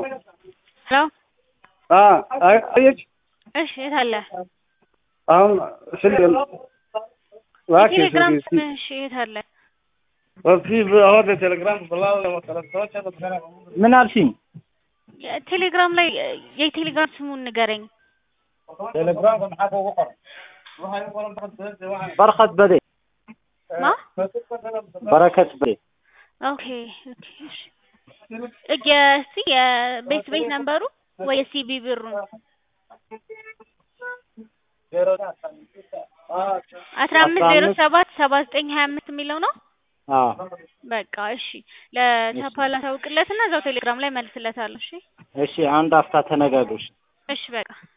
ሄሎ አየች እሺ የት አለ አሁን ስልክ እባክህ የቴሌግራም ስልክ ስምህ እሺ የት አለ في هذا تليجرام بالله لما تلفزيون ምን አልሽኝ? ቴሌግራም ላይ የቴሌግራም ስሙን ንገረኝ تليجرام maxaa ugu qoran በረከት በዴ ማ በረከት በዴ ኦኬ ኦኬ እሺ የእስቲ የቤት ቤት ነምበሩ ወይ የሲቢ ብሩ አስራ አምስት ዜሮ ሰባት ሰባ ዘጠኝ ሀያ አምስት የሚለው ነው አዎ በቃ እሺ ለቻፓላ ታውቅለትና እዛው ቴሌግራም ላይ መልስለታለሁ እሺ እሺ አንድ አፍታ ተነጋግሩ እሺ በቃ